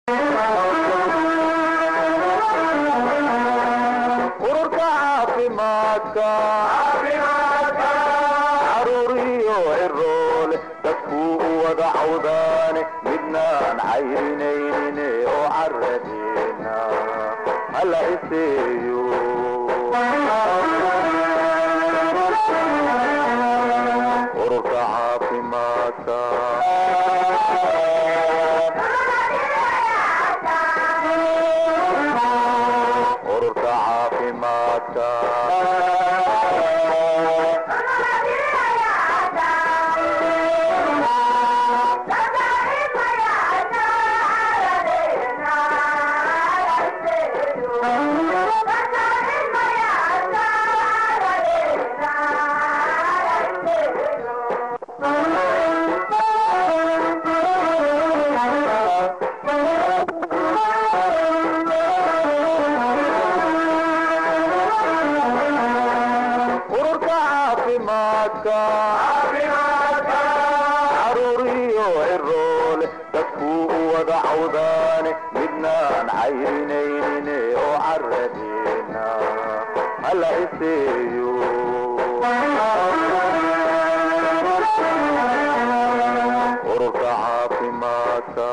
ururka caafimaadka caruuriyo ciroole dadkuu u wada cawdaane midnaan cayrinaynin oo caradeena hala iseeyo ururka caafimaadka ururka caafimaadka ururka caafimaadka caruuriyo ciroole dadkuu u wada cawdaane midnaan cayrinaynin oo caradeena hala iseeyo ururka caafimaadka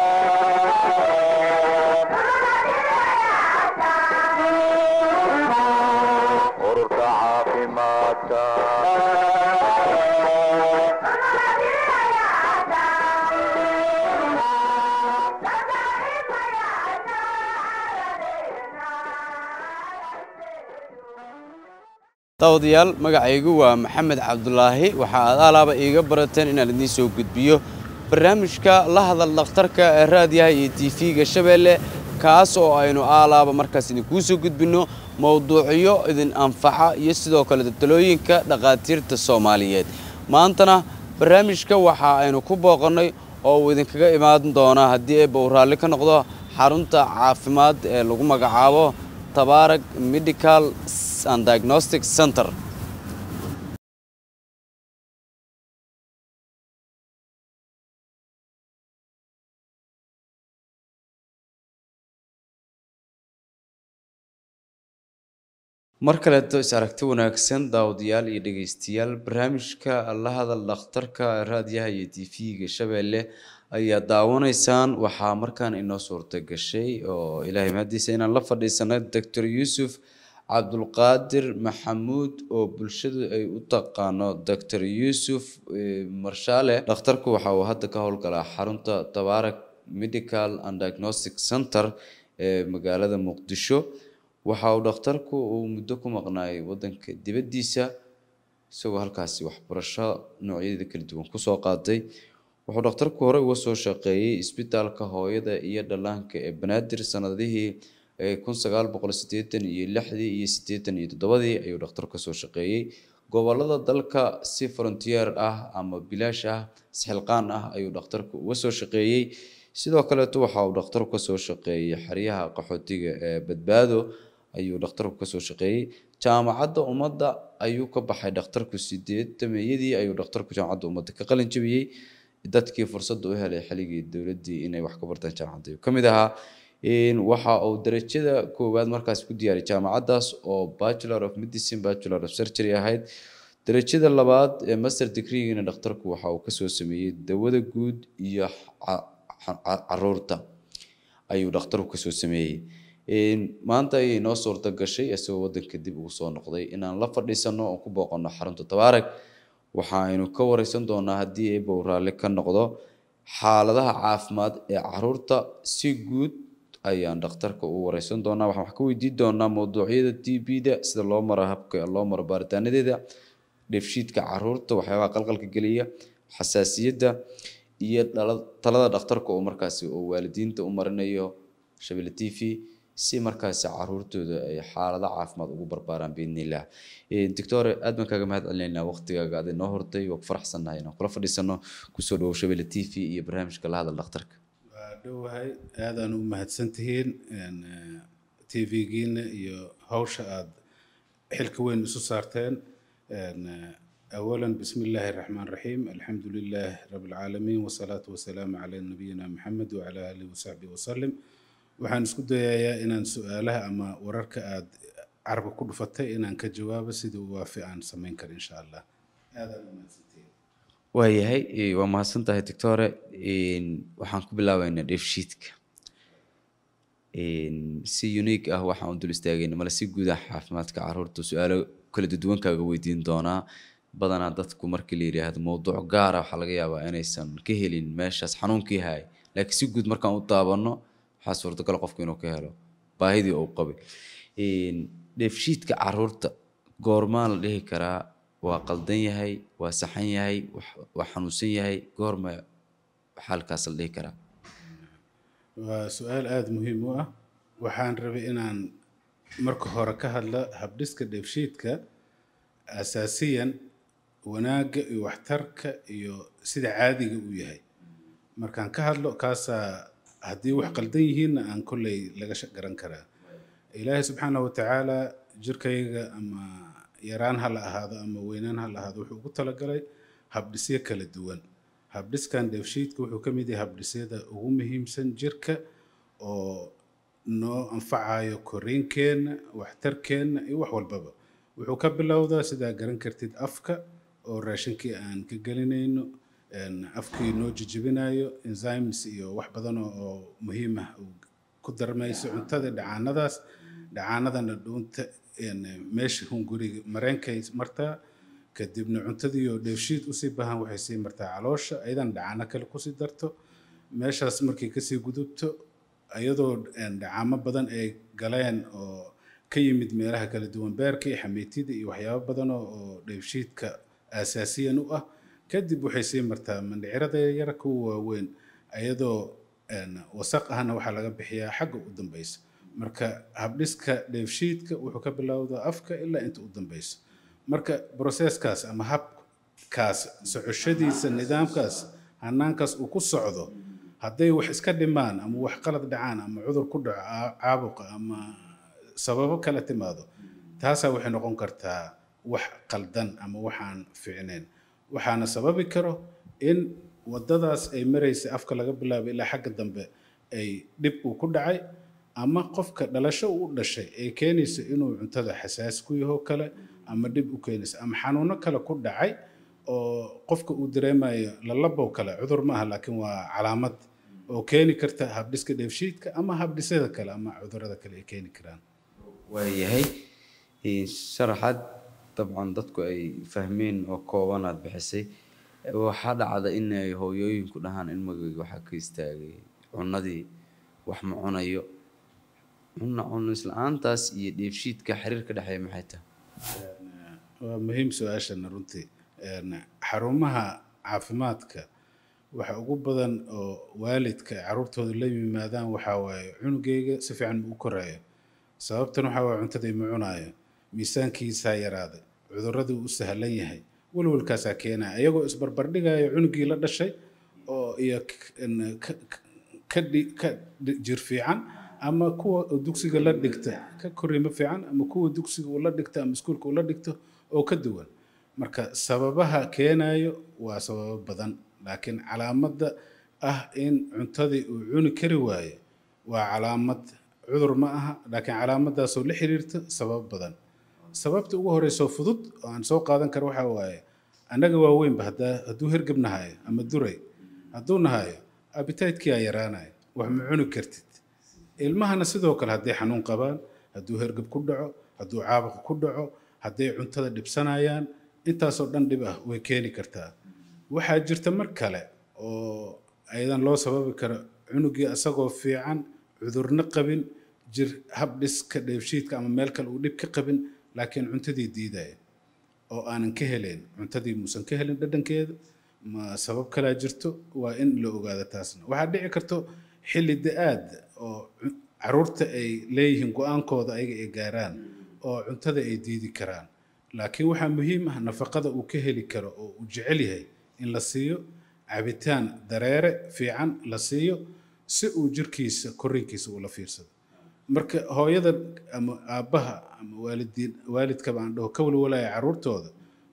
ururka caafimaadka daawadayaal magacaygu waa maxamed cabdulaahi waxa aad alaaba iiga barateen inaan idiin soo gudbiyo barnaamijka la hadal dhakhtarka ee raadiyaha iyo tv-ga shabeelle kaas oo aynu aalaaba markaas idinkuu soo gudbinno mowduucyo idin anfaca iyo sidoo kale talooyinka dhakhaatiirta soomaaliyeed maantana barnaamijka waxa aynu ku booqannay oo uu idinkaga imaan doonaa haddii eebba uu raalli ka noqdo xarunta caafimaad ee lagu magacaabo tabaarag medical and diagnostic center mar kaleeto is aragti wanaagsan daawadayaal iyo dhegeystayaal barnaamijka la hadal dhakhtarka raadiyaha iyo tv-ga shabeelle ayaa daawanaysaan waxaa markaan inoo suurta gashay oo ilaahay mahadiisa inaan la fadhiisanay doctor yuusuf cabdulqaadir maxamuud oo bulshadu ay u taqaano doctor yuusuf marshaale dhakhtarku waxa uu hadda ka howlgalaa xarunta tabaarak medical and diagnostic center ee magaalada muqdisho waxa uu dhakhtarku uu muddo ku maqnaayay wadanka dibaddiisa isagoo halkaasi waxbarasho noocyadeeda kala duwan kusoo qaatay wuxuu dhakhtarku hore uga soo shaqeeyey isbitaalka hooyada iyo dhallaanka ee banaadir sanadihii kun sagaal boqol sideetan iyo lixdii iyo sideetan iyo toddobadii ayuu dhakhtarku kasoo shaqeeyey gobolada dalka si frontier ah ama bilaash ah isxilqaan ah ayuu dhakhtarku uga soo shaqeeyey sidoo kaleeto waxa uu dhakhtarku kasoo shaqeeyey xeryaha qaxootiga ee badbaado ayuu dhakhtarku kasoo shaqeeyey jaamacadda ummadda ayuu ka baxay dhakhtarku sideetameyadii ayuu dhakhtarku jaamacadda ummadda ka qalin jabiyey dadkii fursadda u helay xilligii dowladdii inay wax ka bartaan jaamacadda ayuu ka mid ahaa waxa uu darajada koowaad markaas ku diyaariyay jaamacaddaas oo bachelor of medicine bachelor of surgery ahayd darajada labaad ee master degreegina dhakhtarku waxa uu kasoo sameeyey dawada guud iyo caruurta ayuu dhakhtarku kasoo sameeyey maanta ayay noo suurta gashay isagoo wadanka dib ugu soo noqday inaan la fadhiisano oo ku booqano xarunta tabaarag waxaaynu ka wareysan doonaa haddii eeba uu raalli ka noqdo xaaladaha caafimaad ee caruurta si guud ayaan dhakhtarka u wareysan doonaa waxaan wax ka weydiin doonaa mowduucyada t b-da sida loo maro habka loo maro baaritaanadeeda dheefshiidka caruurta waxyaabaha qalqalka geliya xasaasiyadda iyo talada dhakhtarka oo markaasi oo waalidiinta u marinayo shabelle t v si markaasi caruurtooda ay xaalado caafimaad ugu barbaaraan biidnillah doctore aad baan kaaga mahad celinaynaa waqtigaaga aad inoo hortay waa ku faraxsannahay inaan kula fadhiisano kusoo dhawow shabelle t v iyo barnaamijka la hadal dhakhtarka waa dhowahay aadaan u mahadsan tihiin t v-giina iyo hawsha aad xilka weyn isu saarteen أولا بسم الله الرحمن الرحيم الحمد لله رب العالمين والصلاة والسلام على نبينا محمد وعلى آله وصحبه وسلم waxaan isku dayayaa inaan su-aalaha ama wararka aad carabka ku dhufatay inaan ka jawaabo sidii u waafi aan samayn karo insha allah aadaan u mahadsantihiin waayahay eh, waa mahadsan tahay doctore Een, waxaan ku bilaabaynaa dheefshiidka Een, si unique ah waxaan u dul istaagayna male si guud ah caafimaadka caruurta su-aalo kala duwan kaaga weydiin doonaa badanaa dadku markii la yidhaahdo mowduuc gaara waxaa laga yaabaa inaysan ka helin meeshaas xanuunkii hay laakiin si guud markaan u daabano waxaa suurtagal qofku inuu ka helo baahidii uu qabay Een, dheefshiidka caruurta goormaa la dhihi karaa waa qaldan yahay waa saxan yahay wax- waa xanuunsan yahay goorma xaalkaas la dhihi karaa waa su-aal aada muhiim u ah waxaan rabay inaan marka hore ka hadla habdhiska dheefshiidka asaasiyan wanaagga iyo waxtarka iyo sida caadiga uu yahay markaan ka hadlo kaasaa haddii wax qaldan yihiinna aan kolley laga sha- garan karaa ilaahay subxaanahu watacaala jirkayga ama yaraan ha la ahaado ama weynaan ha la ahaado wuxuu ugu talagalay habdhisyo kala duwan habdhiskan dheefshiidka wuxuu ka mid yahay habdhisyada ugu muhiimsan jirka oo noo anfacayo koriinkeenna waxtarkeenna iyo wax walbaba wuxuu ka bilowdaa sidaa garan kartid afka oo raashinkii aan ka gelinayno een, afkii noo jijibinayo enzymes iyo wax badan oo oo muhiim ah uu ku darmayso cuntada dhacaanadaas dhacaanadana dhuunta een, meesha hunguriga mareenkay martaa kadibna cuntadii oo dheefshiid usii bahan waxay sii martaa caloosha ayadan dhacaano kale kusii darto meeshaas markay kasii gudubto iyadoo een, dhacaamo badan ay galeen oo ka yimid meelaha kala duwan beerka iyo xameytida iyo waxyaabo badan oo oo dheefshiidka asaasiyan u ah kadib waxay sii martaa mandhicirada yara kuwa waaweyn iyadoo een, wasaq ahna waxaa laga bixiyaa xagga u dambeysa marka habdhiska dheefshiidka wuxuu ka bilowdaa afka ilaa inta u dambeyso marka broseskaas ama habkaas socoshadiisa nidaamkaas hanaankaas uu ku socdo hadday wax iska dhimaan ama wax qalad dhacaan ama cudur ku dhaco caa- caabuqa ama sababo kala timaado taasaa waxay noqon kartaa wax qaldan ama waxaan fiicnayn waxaana sababi karo in wadadaas ay maraysa afka laga bilaabo ilaa xagga dambe ay dhib uu ku dhacay ama qofka dhalasho uu u dhashay ay keenayso inuu cuntada xasaas ku yaho kale ama dhib u keenayso ama xanuuno kale ku dhacay oo qofka uu dareemayo lalabow kale cudur maaha laakiin waa calaamad oo keeni karta habdhiska dheefshiidka ama habdhisyada kale ama cudurada kale ay keeni karaan waayahay Een, sharaxaad dabcan dadku ay fahmeen oo kooban aad bixisay waxaa dhacda in ay hooyooyinku dhahaan in magayga waxaa ka istaagay cunadii wax ma cunayo cuna cunis la-aantaas iyo dheefshiidka xiriir ka dhexeeya maxay tahay waa muhiim su-aashana runtii Een, xarumaha caafimaadka waxa ugu badan oo waalidka ay caruurtooda la yimaadaan waxaa waaye cunugeyga si fiican ma u koraayo sababtan waxaa waaye cuntadii ma cunaayo miisaankiisaa yaraaday cuduradii u sahlan yahay welwelkaasaa keenaya iyagoo isbarbardhigayo cunugii la dhashay oo iyo k- n- ka- ka- ka dhi- ka dhi- jir fiican ama kuwa oo dugsiga la dhigta ka korriimo fiican ama kuwa dugsiga uu la dhigta ama iskuulka uu la dhigto oo ka duwan marka sababaha keenayo waa sababo badan laakiin calaamadda ah in cuntadii uu cuni kari waayo waa calaamad cudur ma aha laakiin calaamadaasoo la xiriirta sabab badan sababta ugu horeysoo fudud oo aan soo qaadan karo waxaa waaye annaga waaweynba haddaa hadduu hergeb nahayo ama duray hadduu nahayo abitaytkii aa yaraanayo wax ma cuni kartid ilmahana sidoo kale hadday xanuun qabaan hadduu hergeb ku dhaco hadduu caabuq ku dhaco hadday cuntada dhibsanayaan intaasoo dhan dhib ah way keeni kartaa waxaa jirta mar kale oo ayadan loo sababi karo cunugii asagoo fiican cudurna qabin jir habdhiska dheefshiidka ama meel kale uu dhib ka qabin laakiin cuntadii diidaya oo aanan ka helayn cuntadii muusan ka helin dhadhankeeda ma sabab kalaa jirto waa in la ogaado taasna waxaa dhici karto xilli da-aad oo cu- caruurta ay leeyihiin go-aankooda ayaga ay gaaraan oo cuntada ay diidi karaan laakiin waxaa muhiim ah nafaqada uu ka heli karo oo uu jecel yahay in la siiyo cabitaan dareere fiican la siiyo si uu jirkiisa korriinkiisa ula fiirsado marka hooyada ama aabbaha ama waalidiin waalidkaba aan dhaho ka walwalaya caruurtooda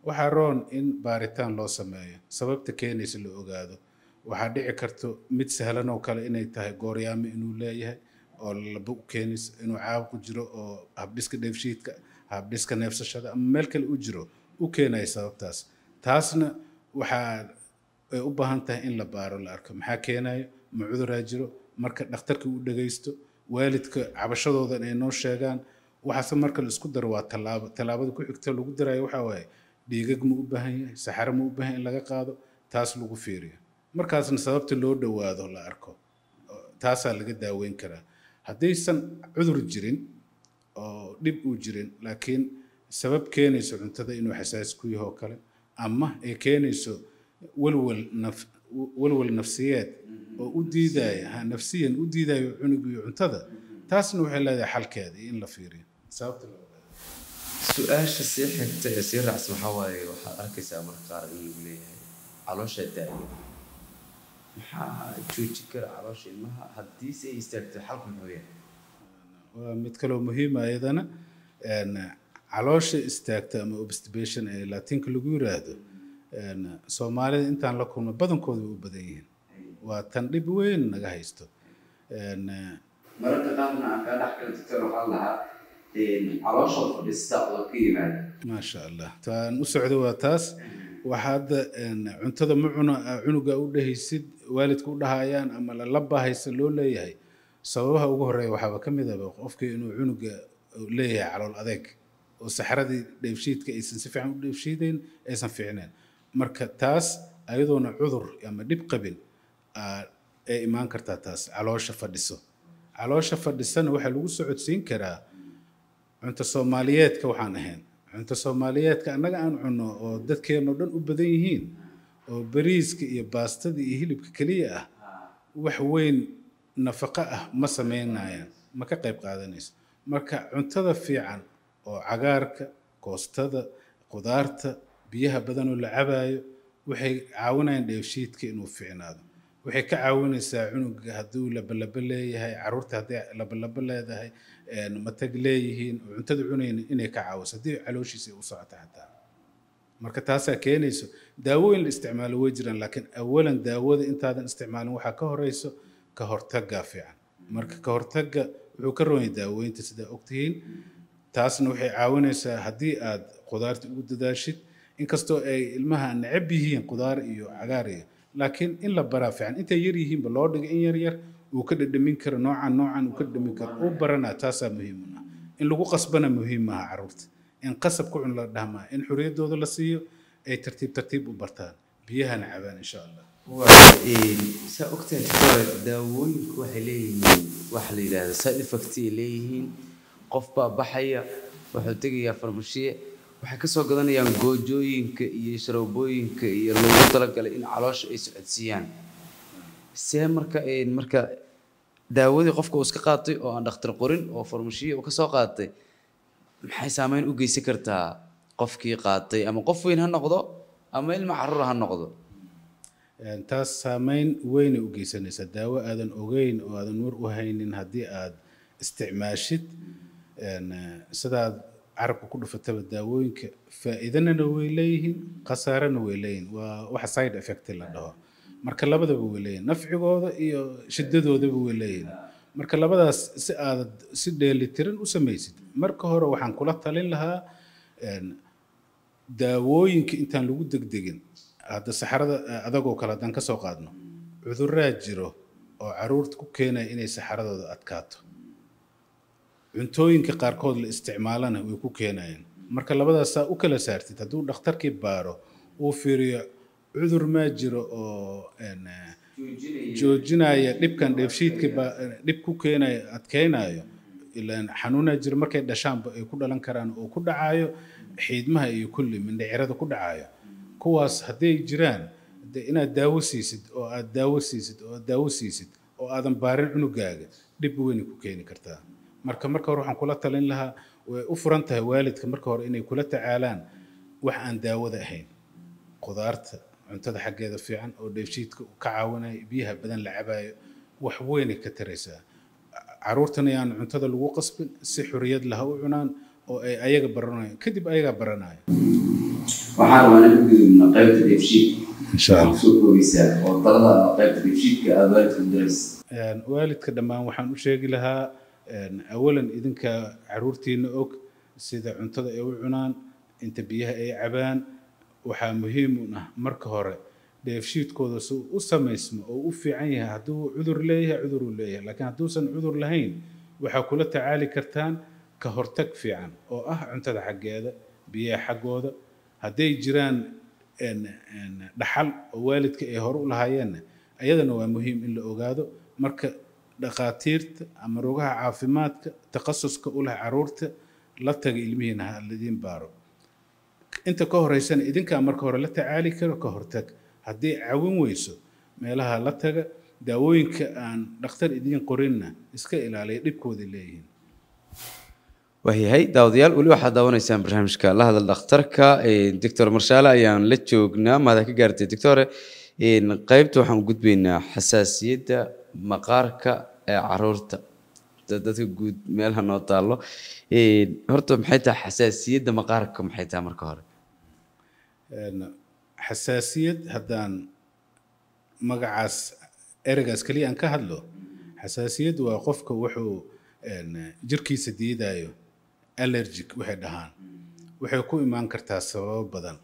waxaa roon in baaritaan loo sameeyo sababta keenaysa la ogaado waxaa dhici karto mid sahlan oo kale inay tahay gooryaamo inuu leeyahay oo laba u keenaysa inuu caabuqu jiro oo habdhiska dheefshiidka habdhiska neefsashada ama meel kale u jiro u keenaya sababtaas taasna waxaa ay u baahan tahay in la baaro la arko maxaa keenayo ma cuduraa jiro marka dhakhtarka u dhagaysto waalidka cabashadoodan ay noo sheegaan waxaase marka la isku daro waa tallaabo tallaabada ku xigta lagu darayo waxaa waaye dhiigag ma u baahan yahay saxaro ma u baahan yahay in laga qaado taas lagu fiiriyo markaasna sababta loo dhowaado la arko taasaa laga daaweyn karaa haddaysan cudur jirin oo dhib uu jirin laakiin sabab keenayso cuntada inuu xasaasi ku yaho kale ama ay keenayso walwal naf walwal nafsiyeed oo u diidaya ha nafsiyan u diidayo cunugiyo cuntada taasna waxay leedahay xalkeeda iyo in la fiiriyo sababta loo su-aasha sii xigta ee sii raacsan waxaa waaye waxaad arkaysaa marka qaar in lagu leeyahay caloosha daaya maxaa jooji kara caloosha ilmaha haddiise ay istaagto xalku muxuu yahay waa mid kaloo muhiima ayadana caloosha istaagta ama obstipation ee laatinka lagu yiraahdo soomaalida intaan la kulmo badankooda way u badan yihiin waa tan dhib weyn naga haysto mararka qaarna aan kaa dhex kala doctor waxaa lahaa caloosha fadhista oo ka yimaada maasha allah taan u socdo waa taas waxaa hadda cuntada ma cuna cunuga u dhehaysid waalidka u dhahayaan ama lala bahaysa loo leeyahay sababaha ugu horeeya waxaaba ka mid aba qofkii inuu cunuga leeyahay calool adeeg oo saxradii dheefshiidka aysan si fiican u dheefshiideyn aysan fiicneen marka taas ayadoona cudur ama dhib qabin ay imaan kartaa taas caloosha fadhiso caloosha fadhisana waxaa lagu socodsiin karaa cunto soomaaliyeedka waxaan ahayn cunto soomaaliyeedka annaga aan cunno oo dadkeenno dhan u badan yihiin oo bariiska iyo baastada iyo hilibka keliya ah wax weyn nafaqo ah ma sameynayaan ma ka qayb qaadanayso marka cuntada fiican oo cagaarka koostada qudaarta biyaha badan oo la cabaayo waxay caawinayaan dheefshiidka inuu fiicnaado waxay ka caawinaysaa cunuga hadduu labalaba leeyahay caruurta hadday labalaba leedahay matag leeyihiin oo cuntada cunayn inay ka caawiso haddii calooshiisa ay u socoto xataa marka taasaa keenayso daawooyin la isticmaalo way jiraan laakiin awalan daawada intaadan isticmaalin waxaa ka horeyso ka hortagga fiican marka ka hortagga wuxuu ka roon yahay daaweynta sidaa ogtihiin taasna waxay caawinaysaa haddii aad qudaarta ugu dadaashid inkastoo ay ilmaha necab yihiin qudaar iyo cagaar iyo laakiin in la baraa fiican intay yar yihiinba loo dhigo in yar yar uu ka dhadhamin karo noocan noocan uu ka dhadhamin karo uu baranaa taasaa muhiim u ah in lagu qasbana muhiim maaha carruurta in qasab ku cun la dhahmaa in xorriyaddooda la siiyo ay tartiib tartiib u bartaan biyahana cabaan insha allah saa ogtahay doctor daawooyinku waxay leeyihiin waxa la yidhahda side effect ay leeyihiin qof baa baxaya wuxuu tegayaa farmashiye waxay kasoo gadanayaan goojooyinka iyo sharoobooyinka iyo loogu talagalay in caloosha ay socodsiiyaan see marka marka daawadii qofka uu iska qaatay oo aan dhakhtar qorin oo farmashiye uu kasoo qaatay maxay saameyn u geysan kartaa qofkii qaatay ama qof weyn ha noqdo ama ilma caruur ha noqdo taas saameyn weynay u geysanaysaa daawo aadan ogeyn oo aadan war u haynin haddii aad isticmaashid sidaad carabka ku dhufataba daawooyinka faa'iidanana way leeyihiin khasaarana way leeyihiin waa waxa side effect la dhaho marka labadaba way leeyihin nafcigooda iyo shiddadoodaba way leeyihin marka labadaas si aad si dheelitiran u samaysid marka hore waxaan kula talin lahaa daawooyinka intaan lagu degdegin hadda saxarada adagoo kale haddaan ka soo qaadno cuduraa jiro oo caruurta ku keenaya inay saxaradooda adkaato cuntooyinka qaarkood la isticmaalana way ku keenayaan marka labadaas saa u kala saartid hadduu dhakhtarkii baaro uu fiiriyo cudur maa jiro oo joojinaya dhibkan dheefshiidka dhib ku keenaya adkeynayo ilaan xanuunaa jiro markay dhashaanba ay ku dhalan karaan oo ku dhacayo xiidmaha iyo kulli mindhicirada ku dhacayo kuwaas hadday jiraan de inaad daawo siisid oo aad daawo siisid oo aad daawo siisid oo aadan baarin cunugaaga dhib weynay ku keeni kartaa marka marka hore waxaan kula talin lahaa way u furan tahay waalidka marka hore inay kula tacaalaan wax aan daawada ahayn qudaarta cuntada xaggeeda fiican oo dheefshiidka ka caawinaya biyaha badan la cabayo wax weynay ka taraysaa caruurtana yaan cuntada lagu qasbin si xorriyad laha u cunaan oo ay ayaga baranayo kadib ayagaa baranaya waxaan rabaa inaan u gudubno qaybta dheefshiidka insha allah soo koobaysaa oo talada qaybta dheefshiidka aada waalidka u diraysa Een, waalidka dhammaan waxaan u sheegi lahaa een, awalan idinka caruurtiina og sida cuntada ay u cunaan inta biyaha ay cabaan waxaa muhiim u ah marka hore dheefshiidkooda si uu u samaysmo oo u fiican yahay hadduu cudur leeyahay cudur uu leeyahay laakiin hadduusan cudur lahayn waxaa kula tacaali kartaan ka hortag fiican oo ah cuntada xaggeeda biyaha xaggooda hadday jiraan een, een, dhaxal oo waalidka ay hore u lahaayeenna ayadana waa muhiim in la ogaado marka dhakhaatiirta ama rogaha caafimaadka takhasuska u leh caruurta la taga ilmihiina ha ladiin baaro inta ka horeysana idinkaa marka hore la tacaali karo ka hortag haddii cawin weyso meelaha la taga daawooyinka aan dhakhtar idiin qorinna iska ilaaliya dhibkooda leeyihiin waayahay daawadayaal weli waxaad daawanaysaan barnaamijka la hadal dhakhtarka doctor marshaale ayaan la joognaa mahada ka gaartay doctore qaybta waxaan u gudbaynaa xasaasiyadda maqaarka ee caruurta da- dadka guud meelaha noo taallo horta maxay tahay xasaasiyadda maqaarka maxay tahay marka hore Een, xasaasiyad haddaan magacaas ereygaas keliya aan ka hadlo xasaasiyad waa qofka wuxuu een, jirkiisa diidayo allergic waxay dhahaan waxay ku imaan kartaa sababo badan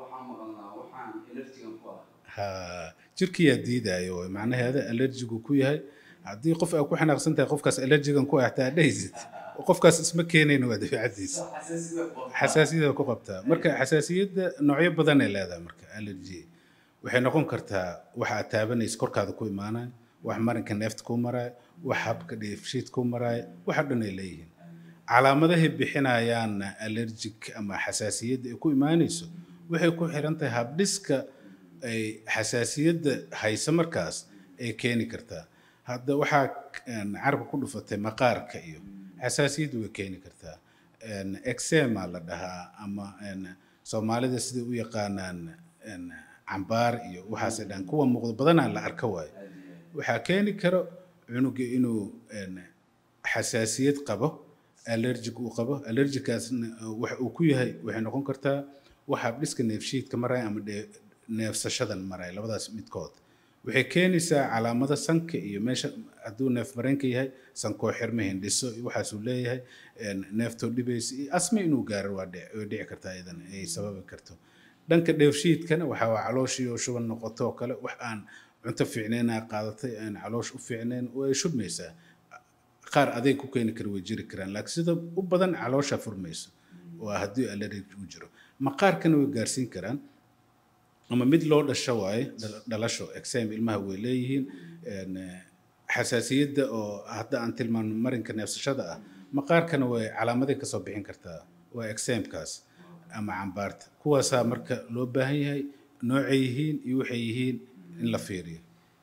ha jirkiyaa diidayo way macnaheeda allergigu ku yahay haddii qof aa ku xanaaqsan tahay qofkaas allergigan ku ah hataa dhahaysid qofkaas isma keenayna waa dabeecadiisa xasaasiyada ku qabtaa marka xasaasiyadda noocyo badan ay leedahay marka allergy waxay noqon kartaa waxa aad taabanaysa korkaada ku imaanaya wax marinka neefta ku maraya wax habka dheefshiid ku maraya waxa dhan ay leeyihiin calaamadahay bixinayaanna allergic ama xasaasiyadda ay ku imaanayso waxay ku xiran tahay habdhiska ay xasaasiyadda haysa markaas ay keeni kartaa hadda waxaa een, carabka ku dhufatay maqaarka iyo xasaasiyaddu way keeni kartaa een, eczema la dhahaa ama een, soomaalida siday u yaqaanaan een, cambaar iyo waxaasay dhahan kuwa muuqda badanaa la arka waayo waxaa keeni karo cunuga inuu een, xasaasiyad qabo allergic uu qabo allergicaasna uh, wax uu ku yahay waxay noqon kartaa wax habdhiska neefshiidka maraya ama dhee- neefsashadan maraya labadaas midkood waxay keenaysaa calaamado sanka iyo meesha hadduu neef mareenka yahay sankoo xirma hindhiso iyo waxaasuu leeyahay een, neeftoo dhibaysa iyo asma inuu gaaro waa dhici way dhici kartaa iyadan ay sababi karto dhanka dheefshiidkana waxaa waa calooshii oo shuban noqoto oo kale wax aan cunto fiicnayn aa qaadatay aan caloosh u fiicnayn way shubmaysaa qaar adeeg ku keeni kara way jiri karaan laakiin sida u badan caloosha furmayso waa haddii allergic uu jiro maqaarkana way gaarsiin karaan ama mid loo dhasho waaye dhal- dhalasho exam ilmaha way leeyihiin een, eh, xasaasiyadda oo hadda aan tilmaano marinka neefsashada ah maqaarkana way calaamaday kasoo bixin kartaa waa examkaas ama cambaarta kuwaasaa marka loo baahan yahay noocay yihiin iyo waxay yihiin in la fiiriyo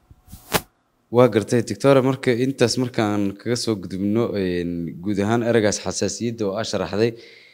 waa gartay doctore marka intaas markaan kaga soo gudubno een, guud ahaan ereygaas xasaasiyadda oo aa sharaxday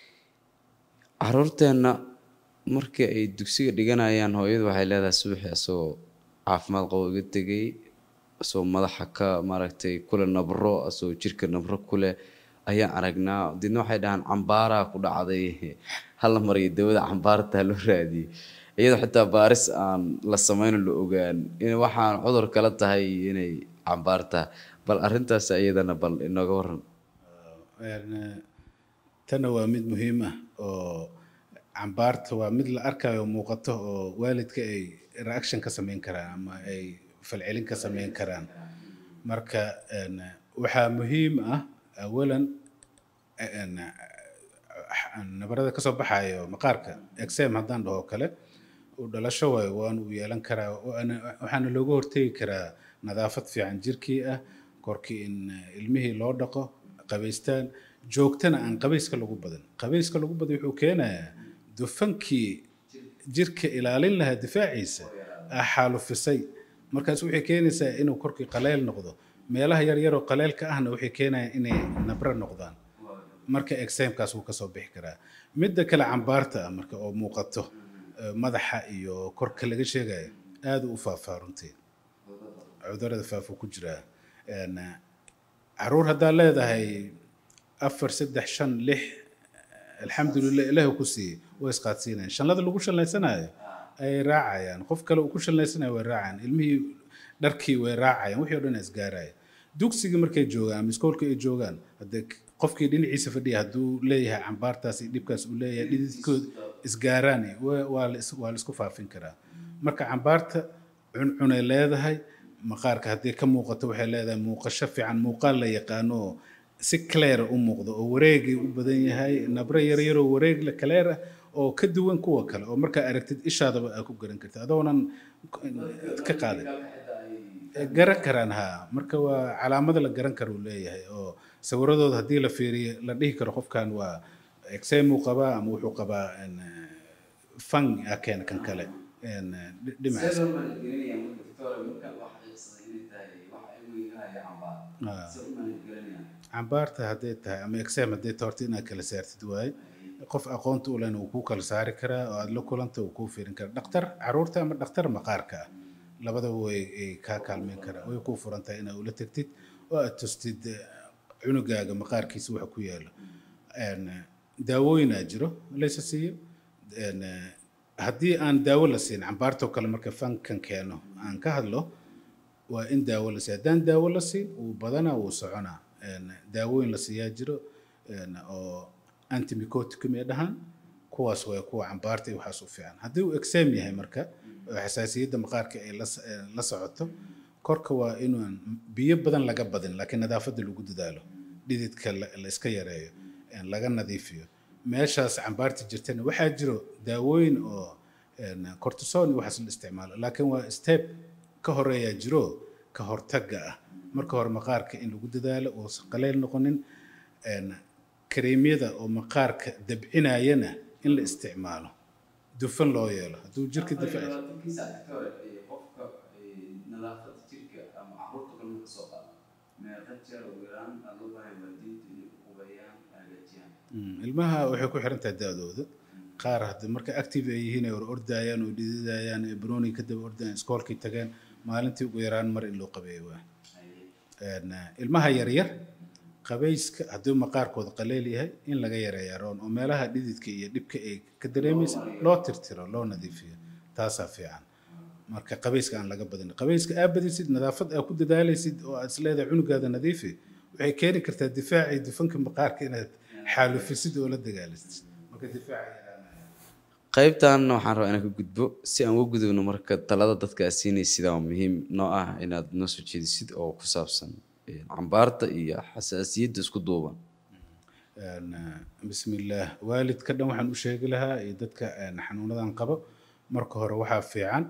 caruurteenna markii ay dugsiga dhiganayaan hooyadu waxay leedahay subaxii asagoo caafimaad qabo iga tegay asagoo madaxa ka maaragtay kule nabro asagoo jirka nabro kule ayaan aragnaa deedna waxay dhahaan cambaaraa ku dhacday hala mariyo dawada cambaarta ha loo raadiyey iyadoo xitaa baaris aan la samayno la ogaan in waxaan cudur kala tahay inay cambaar tahay bal arrintaas iyadana bal inooga waran Een, eh, tana waa mid muhiim ah oo cambaarta waa mid la arkayo muuqato oo waalidka ay reaction ka samayn karaan ama ay falcelin ka samayn karaan marka een, waxaa muhiim ah awalan een, nabarada kasoo baxayo maqaarka exam haddaan dhaho kale uu dhalasho waayo waana uu yeelan karaa waana- waxaana looga hortegi karaa nadaafad fiican jirkii ah korkii in eh, ilmihii loo dhaqo qabaystaan joogtana aan qabayska lagu badan qabayska lagu badan wuxuu keenayaa dufankii jirka ilaalin lahaa difaaciisa ah xaalufisay markaas waxay keenaysaa inuu korkii qaleyl noqdo meelaha yaryaroo qaleylka ahna waxay keenayaan inay nabro noqdaan marka examkaas wuu kasoo bixi karaa midda kale cambaarta ah marka oo muuqato eh, madaxa iyo korka laga sheegayo aada u faafaa runtii cudurada faafuu ku jiraa Een, eh, caruur haddaa leedahay afar saddex shan lix alxamdulilah ilaahi ku siiyey way isqaadsiinayaan shanlada lagu shanlaysanayo ayay raacayaan qof kale uu ku shanlaysanayo way raacayaan ilmihii dharkii way raacayaan wixii o dhan isgaaraya dugsigii markay joogaan ama iskoolka ay joogaan haddee qofkii dhinaciisa fadhiya hadduu leeyahay cambaartaas iyo dhibkaas uu leeyahay dhididkood isgaaraan wa- waa la is- waa la isku faafin karaa marka cambaarta cuncunay leedahay maqaarka haddii ka muuqato waxay leedahay muuqasho fiican muuqaal la yaqaano oo si clear u muuqdo oo wareegii u badan yahay nabre yaryar oo wareeg la clear ah oo ka duwan kuwa kale oo markaa aragtid ishaadaba aa ku garan kartid adoonan ka qaadan garan karaan ha marka waa calaamada la garan karo uu leeyahay oo sawiradooda haddii la fiiriyo la dhihi karo qofkan waa exem uu qabaa ama wuxuu qabaa en, eh, fang a keena kan kale en, eh, dhi- dhinacaas Ah. cambaarta hadday tahay ama exam hadday tahay horta inaad kala saartid waaye qof aqoonta u lehna wuu kuu kala saari karaa oo aad la kulanta wuu kuu fiirin karaa dhaktar caruurta ama dhaktar maqaarka ah labadaba way ay kaa kaalmeyn karaa way kuu furan tahay inaad ula tegtid oo aad tustid eh, cunugaaga maqaarkiisa waxa ku yaalo En, eh, daawooyinaa jiro laysa siiyo En, eh, haddii aan daawo la siin cambaartoo kale marka fankan keeno aan ka hadlo waa in daawo la siiya haddaan daawo la siin wuu badanaa wuu soconaa En, daawooyin la siiyaa jiro en, oo antimicoticum ay dhahaan kuwaas waa kuwa cambaarta iyo waxaas u fiican haddii uu exam yahay marka oo xasaasiyadda maqaarka ay la s- eh, la socoto korka waa inuan biyo badan laga badin laakiin nadaafadda lagu dadaalo dhididka la la iska yareeyo en, laga nadiifiyo meeshaas cambaarta jirtana waxaa jiro daawooyin oo en, cortison iyo waxaas la isticmaalo laakiin waa step ka horeeyaa jiro ka hortagga ah marka hore maqaarka in lagu dadaalo uusan qaleyl noqonin en, kareemyada oo maqaarka dabcinayana in la isticmaalo dufan loo yeelo hadduu jirka difaac Mm, ilmaha waxay ku xiran tahay da-dooda qaar hadda marka active ay yihiin ay or ordayaan oo dhididayaan ee banooni ka daba ordayaan iskoolkay tageen maalintii ugu yaraan mar in loo qabeeyo waa En, eh, ilmaha yaryar qabayska hadduu maqaarkooda qaleel yahay in laga yareeyaa roon oo meelaha dhididka iyo dhibka ay ka dareemaysa loo tirtiro loo nadiifiyo taasaa fiican marka qabayska aan laga badin qabayska aa badisid nadaafad aa ku dadaalaysid oo aad isleedahay cunugaada nadiifi waxay keeni kartaa difaacii dufanka maqaarka inaad xaalufisid oo la dagaalisid marka difaaca yaraanaya qaybtan waxaan rabaa inaan ka gudbo si aan uga gudubno marka talada dadka aad siinaysid waa muhiim noo ah inaad noo soo jeedisid oo ku saabsan eh, cambaarta iyo xasaasiyadda isku duuban En, eh, bismillaah waalidka dhan waxaan u sheegi lahaa iyo dadka en, xanuunadan qabo marka hore waxaa fiican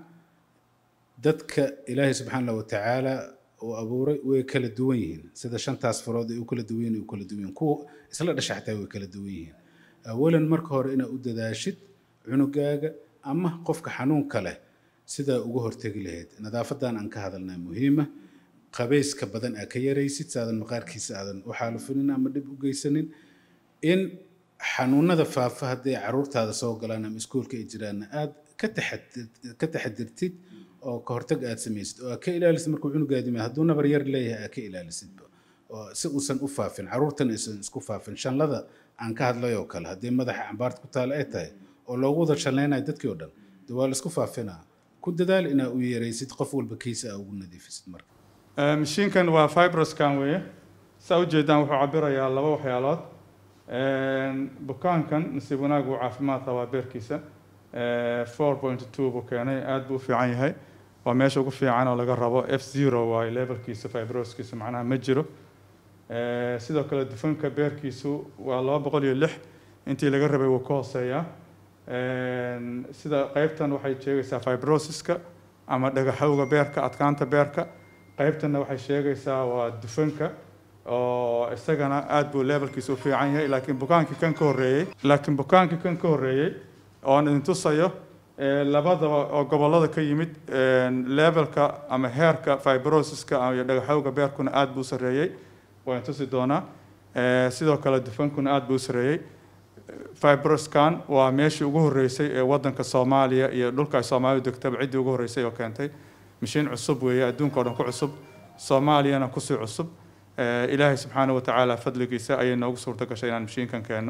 dadka ilaahay subxaana wa tacaala uu abuuray way kala duwan yihiin sida shantaas farood ay u kala duwan yihiin ay u kala duwan yihiin kuwa isla dhasha xataa way kala duwan yihiin awalan marka hore inaad u dadaashid cunugaaga ama qofka xanuunka leh sidaa uga hortegi lahayd nadaafadan aan ka hadalnaa muhiima qabayska badan aa ka yaraysid saadan maqaarkiisa aadan u xaalufinin ama dhib u geysanin in xanuunada faafa hadday caruurtaada soo galaan ama iskuulka ay jiraanna aad ka taxadir- ka taxadirtid oo ka hortag aad samaysid oo aad ka ilaalisid markuu cunugaadi yimaado hadduu nabar yar leeyahay aad ka ilaalisidba oo si uusan u faafin caruurtan aysan isku faafin shanlada aan ka hadlay oo kale haddii madaxa cambaarta ku taala ay tahay oo loogu wada shanlaynayo dadkii oo dhan de waa la isku faafinaa ku dadaal inaa u yaraysid qof walba kiisa aa ugu nadiifisid marka Eh, mashiinkan waa fibroscan weeye saa ujeedaan wuxuu cabirayaa laba waxyaalood Een, bukaankan nasiib wanaag uu caafimaad qabaa beerkiisa four point two buu keenay aad buu u fiican yahay waa meesha ugu fiican oo laga rabo f zero waayo levelkiisa fibroskiisa macnaha ma jiro Eh, sidoo kale dufanka beerkiisu waa laba boqol iyo lix intii laga rabay wuu ka hooseeyaa Een, sida qaybtan waxay sheegaysaa fibrosiska ama dhagaxowga beerka adkaanta beerka qaybtanna waxay sheegaysaa waa dufanka oo isagana aad buu levelkiisa u fiican yahay laakiin bukaankii kan ka horreeyey laakiin bukaankii kan ka horreeyey oon idin tusayo ee, labadaba oo gobollada ka yimid een, levelka ama heerka fibrosiska iyo dhagaxowga beerkuna aad buu u sarreeyey waan tusi doonaa Ee, sidoo kale dufankuna aad buu u sarreeyey fibroscan waa meeshii ugu horreysay ee waddanka soomaaliya iyo dhulka ay soomaalidu degtaba ciddii ugu horreysay oo keentay mashiin cusub weeye adduunka oo dhan ku cusub soomaaliyana kusii cusub Eh, ilaahay subxaana wa tacaala fadligiisa ayay noogu suurta gashay inaan mashiinkan keenno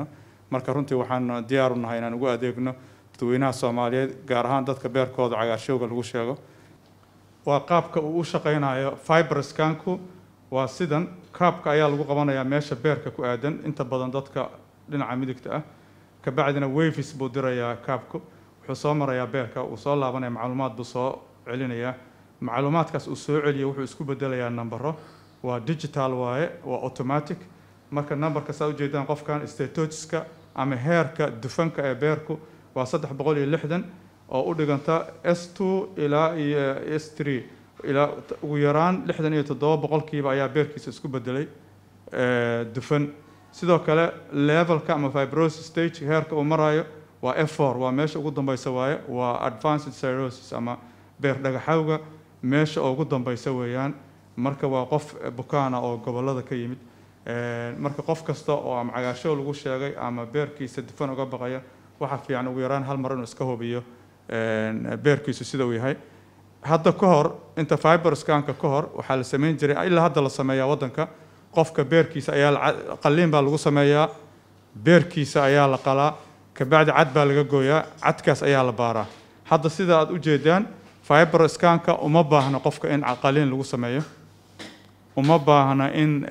marka runtii waxaan diyaar u nahay inaan ugu adeegno dadweynaha soomaaliyeed gaar ahaan dadka beerkooda cagaarshowga lagu sheego waa qaabka uu u shaqaynayo fiberskanku waa sidan kaabka ayaa lagu qabanayaa meesha beerka ku aadan inta badan dadka dhinaca midigta ah kabacdina wavis buu dirayaa kaabku wuxuu soo marayaa beerka uu soo laabanaya macluumaad buu soo celinayaa macluumaadkaas uu soo celiyo wuxuu isku bedelayaa nambaro waa digital waaye waa automatic marka nambarka saa ujeedaan qofkan statogiska ama heerka dufanka ee beerku waa saddex boqol iyo lixdan oo u dhiganta s two ilaa iyo s three ilaa ugu yaraan lixdan iyo toddoba boqolkiiba ayaa beerkiisa isku bedelay dufan sidoo kale levelka ama fibrosis stage heerka uu marayo waa f four waa meesha ugu dambeysa waaye waa advanced cirrhosis ama beer dhagaxawga meesha ugu dambeysa weeyaan marka waa qof bukaana oo gobolada ka yimid marka qof kasta oo ama cagaashow lagu sheegay ama beerkiisa dufan uga baqaya waxaa fiican ugu yaraan hal mar inuu iska hubiyo beerkiisu sida uu yahay hadda ka hor inta fiberskanka ka hor waxaa la sameyn jiray ilaa hadda la sameeyaa waddanka qofka beerkiisa ayaa qalliin baa lagu sameeyaa beerkiisa ayaa la qalaa kabacdi cad baa laga gooyaa cadkaas ayaa la baaraa hadda sida aad ujeedaan fiberskanka uma baahna qofka in qalliin lagu sameeyo uma baahna in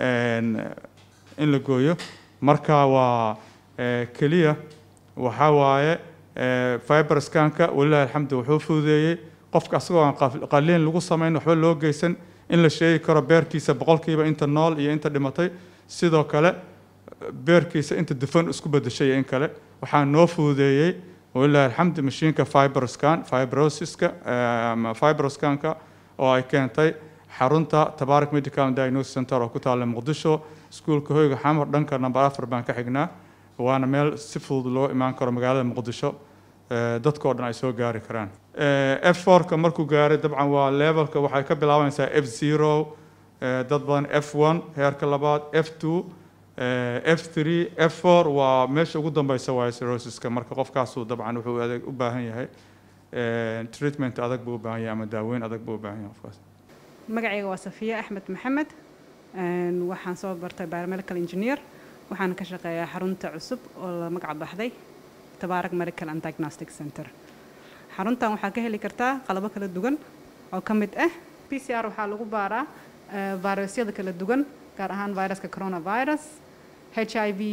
in la gooyo marka waa keliya waxaa waaye fiberskanka walilahi alxamdu wuxuu fududeeyey qofka asagoo aan qalliin lagu samayn waxba loo geysan in la sheegi karo beerkiisa boqolkiiba inta nool iyo inta dhimatay sidoo kale beerkiisa inta dufan isku bedeshay iyo in kale waxaa noo fududeeyey walilahi alxamdu mashiinka fiberscan fibrosiska ama fiberscanka oo ay keentay xarunta tabarak medical and diagnosis center oo ku taalla muqdisho iskuulka hoyga xamar dhanka number afar baan ka xignaa waana meel si fudud loo imaan karo magaalada muqdisho dadkao dhan ay soo gaari karaan f fourka markuu gaaray dabcan waa levelka waxay ka bilaabanaysaa f zero dad badan f one heerka labaad f two f three f four waa meesha ugu dambeysa waaye cirrhosiska marka qofkaasu dabcan wuxuu adeeg u baahan yahay treatment adag buu u baahan yahay ama daaweyn adag buu u baahan yahay qofkaas magacayga waa safiya axmed maxamed waxaan soo bartay biomedical engineer waxaan ka shaqeeyaa xarunta cusub oo la magac baxday tabaarak medical and diagnostic center xaruntan waxaa ka heli kartaa qalabo kala duwan oo ka mid ah p c r waxaa lagu baaraa virusyada kala duwan gaar ahaan viruska coronavirus h i v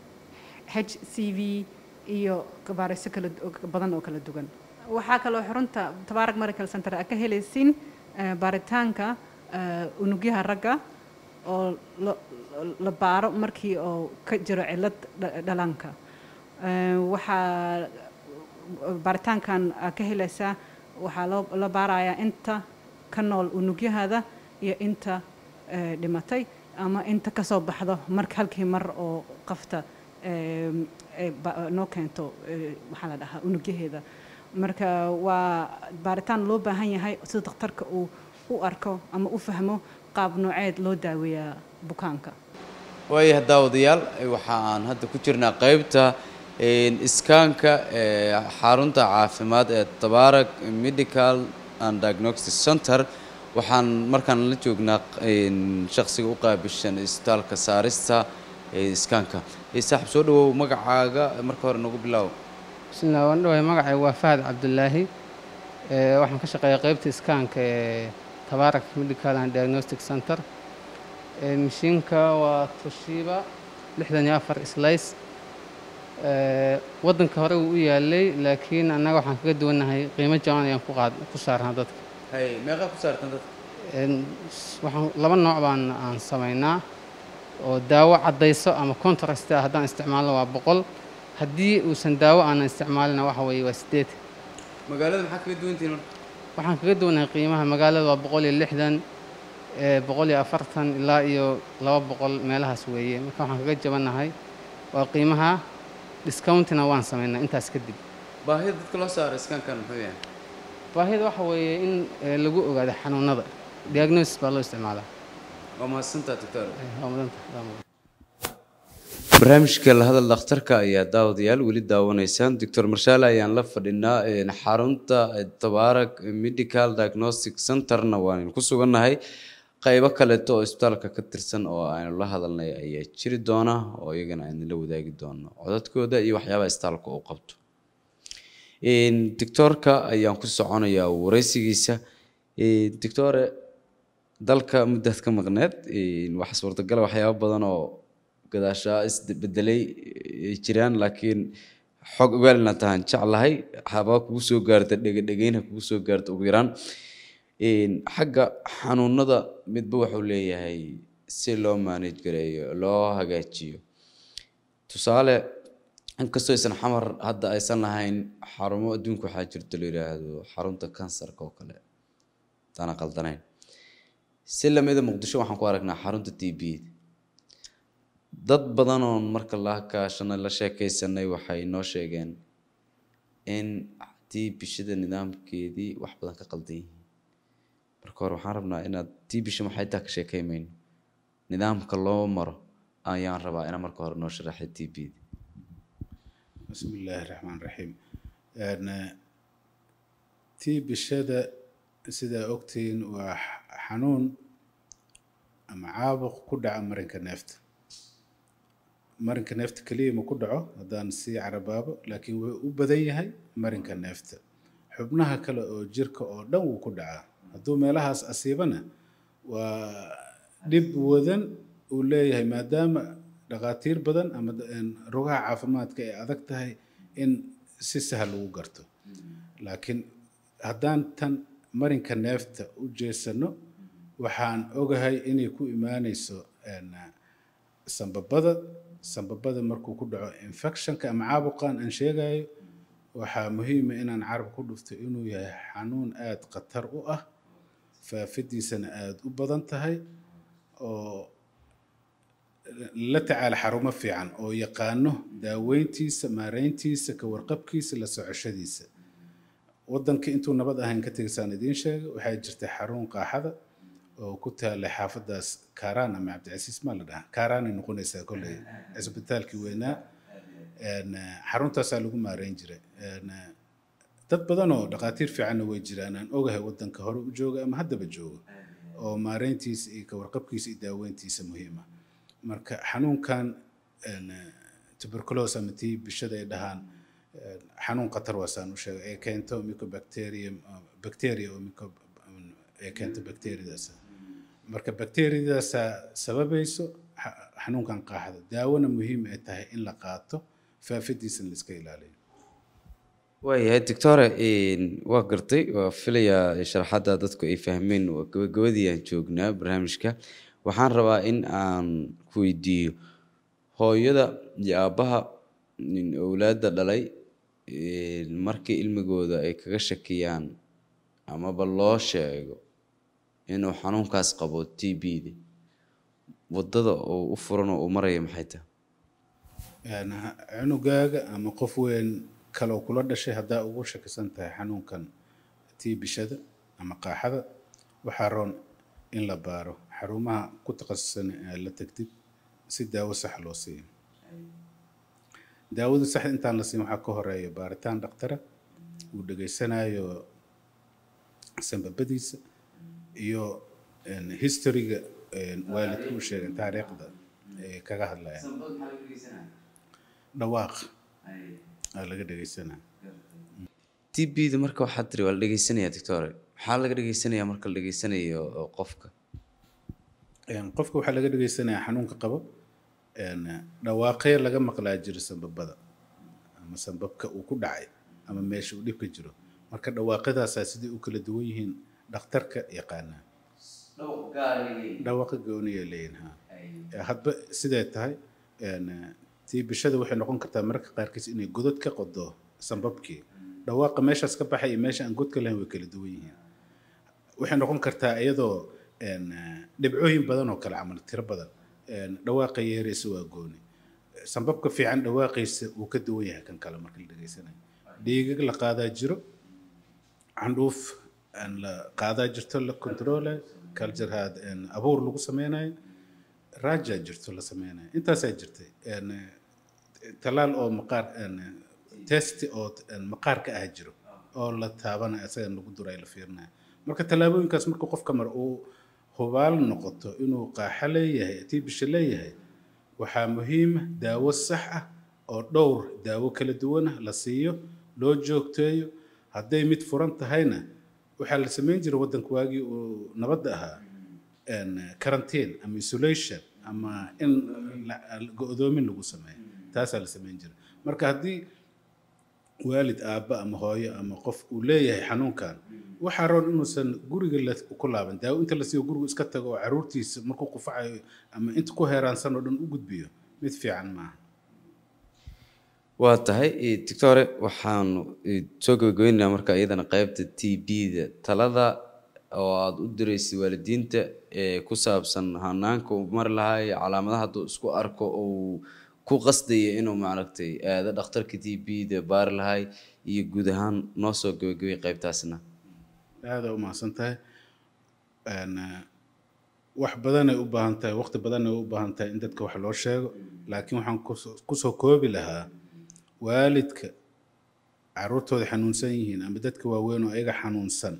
h c v iyo virusyo kala badan oo kala duwan waxaa kaloo xarunta tabaarak medical center a ka helaysiin baaritaanka unugyaha ragga oo la baaro markii oo ka jiro cilad dhalanka waxaa baaritaankan ka helaysaa waxaa loo la baarayaa inta ka nool unugyahada iyo inta dhimatay ama inta kasoo baxdo marka halkii mar oo qafta noo keento maxaa la dhahaa unugyaheeda marka waa baaritaan loo baahan yahay sida dakhtarka uu u arko ama u fahmo qaab nooceed loo daaweeyaa bukaanka waayahay daawadayaal waxa aan hadda ku jirnaa qeybta iskaanka ee xarunta caafimaad ee tabaarak medical and diagnostic center waxaan markaan la joognaa shaksiga u qaabishan isbitaalka saarista ee iskaanka saaxib soo dhawow magacaaga marka hore nagu bilow bismillah waan dhawahay magacayga waa fahad cabdulaahi waxaan ka shaqeeyaa qeybta iskaanka ee tabaarak medical and diagnostic center mashiinka waa toshiba lixdan iyo afar slays waddanka hore wuu u yaalay laakiin annaga waxaan kaga duwannahay qiimo jaban ayaan ku qaad ku saarnaa dadka hay meeqaa ku saartan dadka waxaan laba nooc baan aan samaynaa oo daawo caddayso ama contrast ah haddaan isticmaalno waa boqol haddii uusan daawo aanan isticmaalina waxa weeye waa sideed magaalada maxaa kaga duwantihiin marka waxaan kaga duwannahay qiimaha magaalada waa boqol iyo lixdan boqol iyo afartan ilaa iyo laba boqol meelahaas weeye marka waxaan kaga jabannahay waa qiimaha discountina waan samaynaa intaas kadib baahida dadka loo saaro iskaankan muxuu yahay baahida waxa weeye in lagu ogaado xanuunada diagnosis baa loo isticmaalaa waa mahadsantaa doctor waa mudanta waa mudan barnaamijka lahadal dhakhtarka ayaa daawadayaal weli daawanaysaan doctor marshaale ayaan la fadhinaa xarunta tabaarak medical diagnostic centerna waan ku sugannahay qaybo kaleeto oo isbitaalka ka tirsan oo aynu la hadalnay ayaa jiri doona oo iyagana aynu la wadaagi doono codadkooda iyo waxyaabaha isbitaalka uu qabto doctoorka ayaan ku soconayaa wareysigiisa doctore dalka muddaad ka maqneed waxa suurtagala waxyaabo badan oo gadaashaa isbedelay ay jiraan laakiin xog ogaal inaad tahaan jeclahay habaa kugu soo gaarta dhegadhegeyna kugu soo gaarta ugu yaraan xagga xanuunada midba wuxuu leeyahay si loo manage gareeyo loo hagaajiyo tusaale inkastoo aysan xamar hadda aysan lahayn xarumo adduunka waxaa jirto la yidhaahdo xarunta kansarka oo kale hadaan qaldanayn si lamida muqdisho waxaan ku aragnaa xarunta t b dad badan oon marka la kaashanay la sheekaysanay waxay noo sheegeen in tii bishada nidaamkeedii wax badan ka qaldan yihiin marka hore waxaan rabnaa inaad tii bisha maxay taa ka sheekaymayno nidaamka loo maro ayaan rabaa inaa marka hore noo sharaxay t b bismi illaahi raxmaan raxiim tii bishada sidaa ogtihiin waa xanuun ama caabuq ku dhaca marinka neefta marinka neefta keliya ma ku dhaco haddaan sii carabaabo laakiin wuxuu u badan yahay marinka neefta xubnaha kale oo jirka oo dhan wuu ku dhacaa hadduu meelahaas asiibana waa dhib wadan uu leeyahay maadaama dhakhaatiir badan ama rugaha caafimaadka ay adag tahay in si sahal lagu garto laakiin haddaan tan marinka neefta u jeesano waxaan ogahay inay ku imaaneyso sambabada sambabada markuu ku dhaco infectionka ama caabuqan aan sheegayo waxaa muhiima inaan carab ku dhufto inuu yahay xanuun aada khatar u ah faafidiisana aada u badan tahay oo la tacaala xarumo fiican oo yaqaano daaweyntiisa maareyntiisa ka warqabkiisa la socoshadiisa waddanka intuu nabad ahayn ka tegisaan idiin sheega waxaa jirta xarun qaaxada oo ku taalay xaafadaas kaaraan ama cabdicasiis maa la dhahaa kaaraanay noqonaysaa kolley cisbitaalkii weynaa xaruntaasaa lagu maareyn jiray dad badan oo dhakhaatiir fiicanna way jiraan aan ogahay waddanka hore u jooga ama haddaba jooga oo maareyntiisa iyo ka warqabkiisa iyo daaweyntiisa muhiima marka xanuunkan tuberculos ama tii bishada ay dhahaan xanuun khatar waasaan u sheegay ee keento mycobacterium bacteria oo myco ee keento bacteriadaas marka bacteriadaasaa sababayso xanuunkan qaaxda daawona muhiim ay tahay in la qaato faafidiisana la iska ilaaliyo waayahay doctore waa gartay waa filayaa sharaxadda dadku ay fahmeen waa gabagabadii aan joognaa barnaamijka waxaan rabaa in aan ku weydiiyo hooyada iyo aabbaha owlaadda dhalay markii ilmigooda ay kaga shakiyaan amaba loo sheego inuu xanuunkaas qabo t b da waddada oo u furan oo uu maraya maxay tahay cunugaaga ama qof weyn kaloo kula dhashay haddaa ugu shakisan tahay xanuunkan tii bishada ama qaaxada waxaa roon in la baaro xarumaha ku takhasusan ee la tagtid si daawo sax loo siiyo daawada sax intaan la siin waxaa ka horeeya baaritaan dhakhtara uu dhegaysanayo sambabadiisa iyo historyga waalidku u sheegay taariikhda ay kaga hadlayaan dhawaaq aa laga dhegeysanaa t b da marka waxaad tiri waa la dhegeysanaya doctore maxaa laga dhegeysanaya marka la dhegeysanayo qofka qofka waxaa laga dhegeysanayaa xanuunka qabo dhawaaqee laga maqlaa jiro sambabada ama sambabka uu ku dhacay ama meesha uu dhibka jiro marka dhawaaqadaasaa siday u kala duwan yihiin dhakhtarka yaqaanaa dhawaaqa gooniya leeyihin ha hadba siday tahay tii bishada waxay noqon kartaa mararka qaarkiis inay godod ka qodo sambabkii dhawaaqa meeshaas ka baxay iyo meesha aan godka lahayn way kala duwan yihiin waxay noqon kartaa iyadoo dhibcooyin badan oo kale camal tiro badan dhawaaqa yeeraysa waa gooni sambabka fiican dhawaaqiisa wuu ka duwan yahay kan kale marka la dhegeysanayo dhiigag la qaadaa jiro candhuuf la qaadaa jirto la controlayo culturehaad abuur lagu sameynayo raajaa jirto la sameynayo intaasaa jirtay talaal oo maqaar testi oo maqaarka ah jiro oo la taabanayo asaga lagu duray la fiirinayo marka tallaabooyinkaas markuu qofka maro uu hubaal noqoto inuu qaaxo leeyahay tiibisha leeyahay waxaa muhiima daawo sax ah oo dhowr daawo kala duwana la siiyo loo joogteeyo hadday mid furan tahayna waxaa la samayn jiray waddanka waagii uu nabadda ahaa quarantine ama isolation ama in la- go-doomin lagu sameeyo taasaa la samayn jiray marka haddii waalid aabba ama hooyo ama qof uu leeyahay xanuunkan waxaa roon inuusan guriga la ku laaban daawo inta la siiyo gurigu iska tago oo caruurtiisa markuu qufacayo ama inta ku heeraansan oo dhan u gudbiyo mid fiican maaha waa tahay eh, doctore waxaanu eh, soo gabagabaynaynaa marka iyadana qeybta t b-da talada oo aada u diraysay waalidiinta ee ku saabsan hanaanka uu mari lahaa iyo calaamadaha hadduu isku arko uu ku qasdaya inuu maaragtay aado dhakhtarka t b-da baari lahay iyo guud ahaan noo soo gabagabay qeybtaasna aada u mahadsan tahay Een, eh, wax badanay u baahan tahay waqti badanay u baahan tahay in dadka wax loo sheego laakiin waxaan kusoo- kusoo koobi lahaa waalidka caruurtooda xanuunsan yihiin ama dadka waaweyn oo ayaga xanuunsan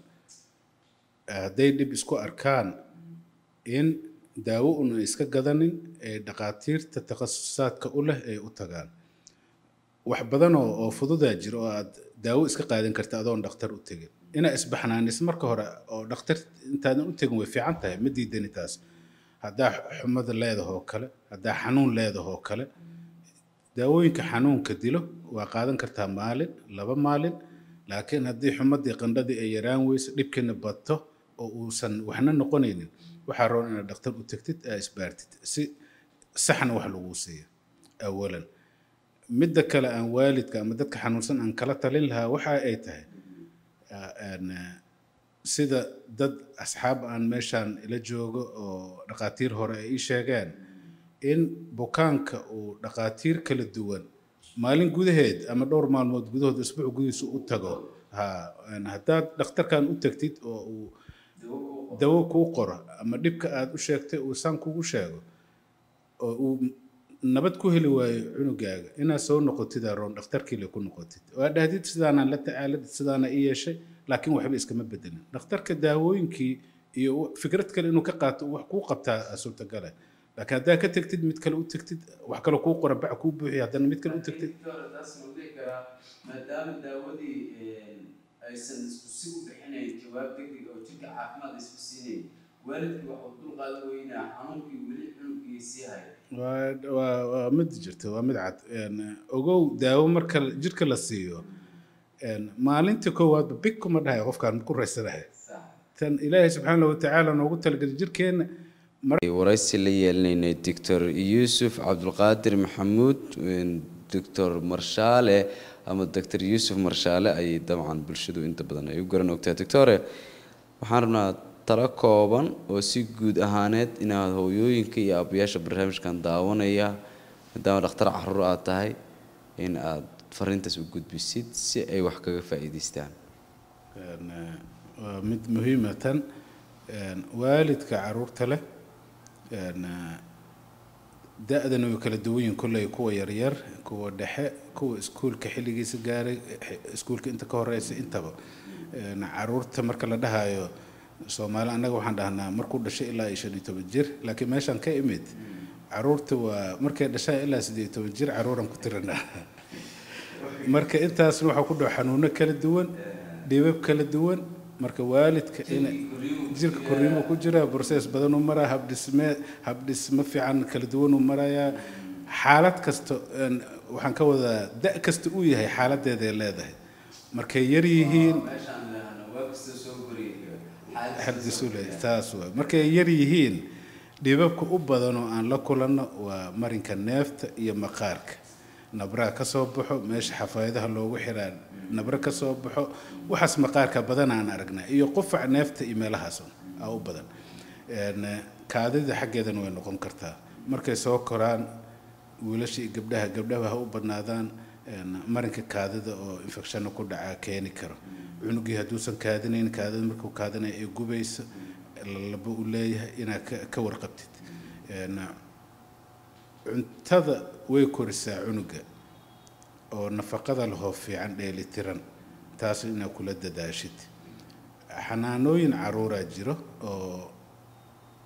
hadday dhib isku arkaan in daawo un ay iska gadanin ee dhakhaatiirta takhasusaadka u leh ay u tagaan wax badan oo oo fududaa jira oo aad daawo iska qaadan karta adoon dhakhtar u tegin inaa isbaxnaanis marka hore oo dhakhtar intaadan u tegin way fiican tahay ma diidani taas haddaa xumada leedahoo kale haddaa xanuun leedahoo kale daawooyinka xanuunka dilo waa qaadan kartaa maalin laba maalin laakiin haddii xumadii qandhadii ay yaraan weyso dhibkiina bato oo uusan waxna noqonaynin waxaa roon inaad dhakhtar u tegtid aa isbaartid si saxna wax laguu siiyo awalan midda kale aan waalidka ama dadka xanuunsan aan kala talin lahaa waxa ay tahay ah, een, eh, sida dad asxaab aan meeshaan ila joogo oo dhakhaatiir hore ay ii sheegeen in bukaanka uu dhakhaatiir kala duwan maalin gudaheed ama dhowr maalmood gudahood isbuuc gudihiisa u tago ha een, haddaad dhakhtarkan u tagtid oo uu dawo kuu qoro ama dhibka aad u sheegtay uu saan kugu sheego oo uu nabad ku heli waayo cunugaaga inaad soo noqotid aroon dhakhtarkiile ku noqotid waa dhahdid sidaanaan la tacaalid sidaana i yeeshay laakiin waxba iskama bedelin dhakhtarka daawooyinkii iyo w- fikrad kale inuu ka qaato uu wax kuu qabtaa aa suurtagale laakiin haddaa ka tegtid mid kale u tegtid wax kale kuu qora bac kuu buuxiya haddana mid kale u tegtid maadaama daawadii aysan isku si u bixinayn jawaab degdeg oo jirka caafimaad isku siinayn waalidkii waxuu dul qaadan weynaa xanuunkii weli xunugii sii haya waa waa waa mid jirta waa mid cad Een, ogow daawo marka jirka la siiyo een, maalinta koowaadba big kuma dhahay qofkaan ku raysanahay tan ilaahay subxaana watacaala noogu talagelay jirkeenna waraysi la yeelinaynay doctor yuusuf cabdulqaadir maxamuud doctor marshaale ama doctor yuusuf marshaale ayay dabcan bulshadu inta badan ay u garan ogtahay doctore waxaan rabnaa talo kooban oo si guud ahaaneed inaad hooyooyinka iyo aabayaasha barnaamijkan daawanaya maadaama dhakhtar caruur aad tahay in aad fariintaas u gudbisid si ay wax kaga faa'iidaystaan Een, eh, waa mid muhiima tan Een, waalidka caruurta leh een, eh, da-dana way kala duwan yihiin kolley kuwa yaryar kuwa dhexe kuwa iskuulka xilligiisa gaaray xi- iskuulka inta ka horeysa intaba Een, caruurta marka la dhahayo soomaali annaga waxaan dhahnaa markuu dhashay ilaa iyo shan iyo toban jir laakiin meeshaan ka imid caruurta waa markay dhashaan ilaa siddeed iyo toban jir caruuran ku tiranaa marka intaasna waxaa ku dhaco xanuuno kala duwan dhibab kala duwan marka waalidka ina jirka korriimo ku jira process badan uu maraa habdhisme habdhismo fiican kala duwan uu marayaa xaalad kasta een, waxaan ka wadaa da kasta uu yahay xaaladeeday leedahay markay yar yihiin xadisule taas waay markay yar yihiin dhibabka u badan oo aan la kulanno waa marinka neefta iyo maqaarka nabraa ka soo baxo meesha xafaayadaha loogu xiraa nabra ka soo baxo waxaas maqaarka badan aan aragnaa iyo qufac neefta iyo meelahaas un aa u badan Een, eh, kaadida xaggeedana way noqon kartaa markay soo koraan wiilasha iyo gabdhaha gabdhaha ha u badnaadaan een, marinka kaadida oo infectionna ku dhacaa keeni karo cunugii hadduusan kaadinayn kaadida markuu kaadinaya ay gubayso lalabo u leeyahay inaad ka- ka warqabtid Een, cuntada way korisaa cunuga oo nafaqada lahoo fiican dheelitiran taas inaad kula dadaashid xanaanooyin caruuraa jiro oo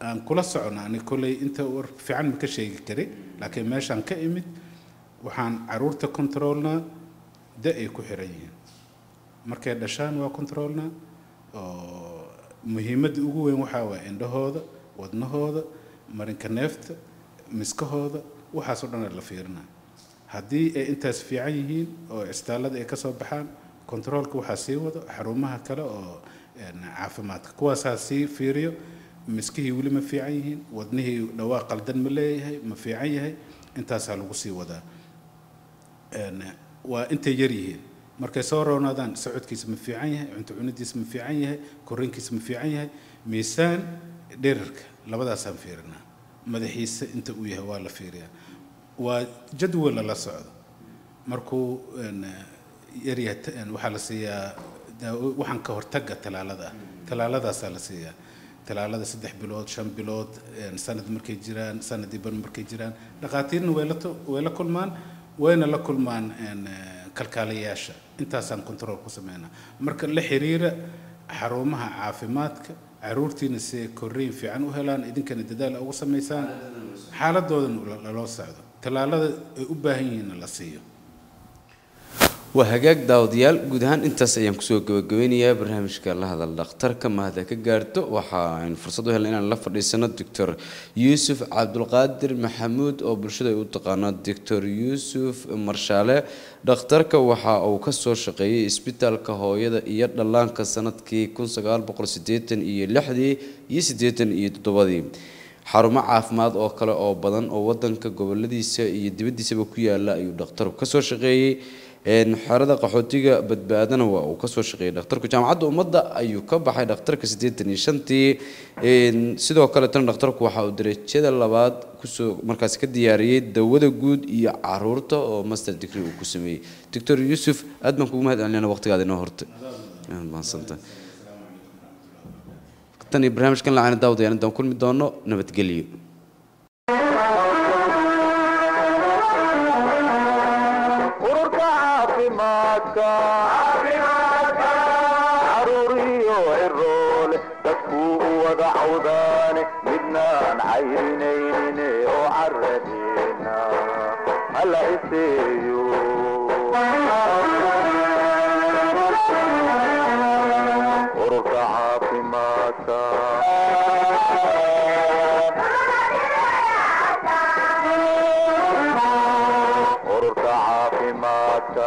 aan kula socona ani kolley inta war fiican ma ka sheegi kari laakiin meeshaan ka imid waxaan caruurta controlnaa da ay ku xiran yihiin markay dhashaan waa controlnaa oo muhiimadda ugu weyn waxaa waa indhahooda wadnahooda marinka neefta miskahooda waxaas oo dhan la fiirinaa haddii ay intaas fiican yihiin oo istaalada ay ka soo baxaan controolka waxaa sii wado xarumaha kale oo een, caafimaadka kuwaasaa sii fiiriyo miskihii weli ma fiican yihiin wadnihii dhawaaq qaldan ma leeyahay ma fiican yahay intaasaa lagu sii wadaa Een, waa intay yar yihiin markay soo roonaadaan socodkiisa ma fiican yahay cunto cunidiisa ma fiican yahay korriinkiisa ma fiican yahay miisaan dherarka labadaasaan fiirinaa madaxiisa inta uu yahay waa la fiiriyaa waa jadwal lala socdo markuu een, yaryahay ta- een, waxaa la siiyaa daawo- waxaan ka hortaga talaalada ah talaaladaasaa la siiyaa talaalada saddex bilood shan bilood een, sanad markay jiraan sanadii bar markay jiraan dhakhaatiirna way la to- way la kulmaan wayna la kulmaan een, eh, kalkaaliyayaasha intaasaan control ku sameynaa marka la xiriira xarumaha caafimaadka caruurtiina si ay korriin fiican u helaan idinkana dadaal ugu samaysaan xaaladoodan laloo socdo tallaalada ay u baahan yihiinna la siiyo waa hagaag daawadayaal guud ahaan intaas ayaan kusoo gabagabeynayaa barnaamijka la hadal dhakhtarka mahada ka gaarto waxa aynu fursad u helnay inaan la fadhiisano doctor yuusuf cabdulqaadir maxamuud oo bulshada ay u taqaano doctor yuusuf marshaale dhakhtarka waxa uu kasoo shaqeeyey isbitaalka hooyada iyo dhallaanka sanadkii kun sagaal boqol sideetan iyo lixdii iyo sideetan iyo toddobadii xarumo caafimaad oo kale oo badan oo wadanka goboladiisa iyo dibadiisaba ku yaala ayuu dhakhtarku kasoo shaqeeyey een, xerada qaxootiga badbaadana waa uu kasoo shaqeeyey dhakhtarku jaamacadda ummadda ayuu ka baxay dhakhtarka siddeetan iyo shantii een, sidoo kale tan dhakhtarku waxa uu darajada labaad kusoo markaasi ka diyaariyey dawada guud iyo caruurta oo master degree uu ku sameeyey doctor yuusuf aad baan kugu mahad celinayna waqtigaada inoo hortay Aad mahadsantahay tan iyo barnaamijkan lacana daawadayaal intaan kulmi doono nabadgelyo ururka caafimaadka caruuriyo ciroole dadkuu u wada cawdaane midnaan cayrinaynin oo caradeena hala iseeyo ururka caafimaadka ururka caafimaadka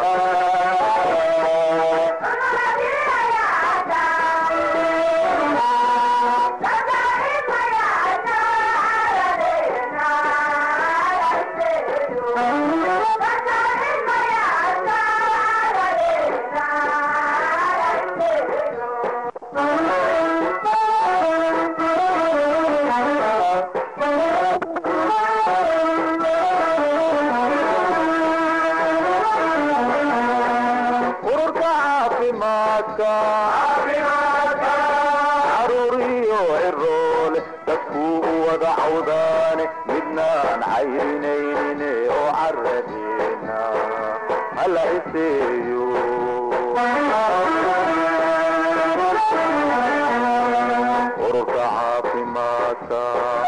ururka caafimaadka caruuriyo ciroole dadkuu u wada cawdaane midnaan cayrinaynin oo caradeena hala iseeyo ururka caafimaadka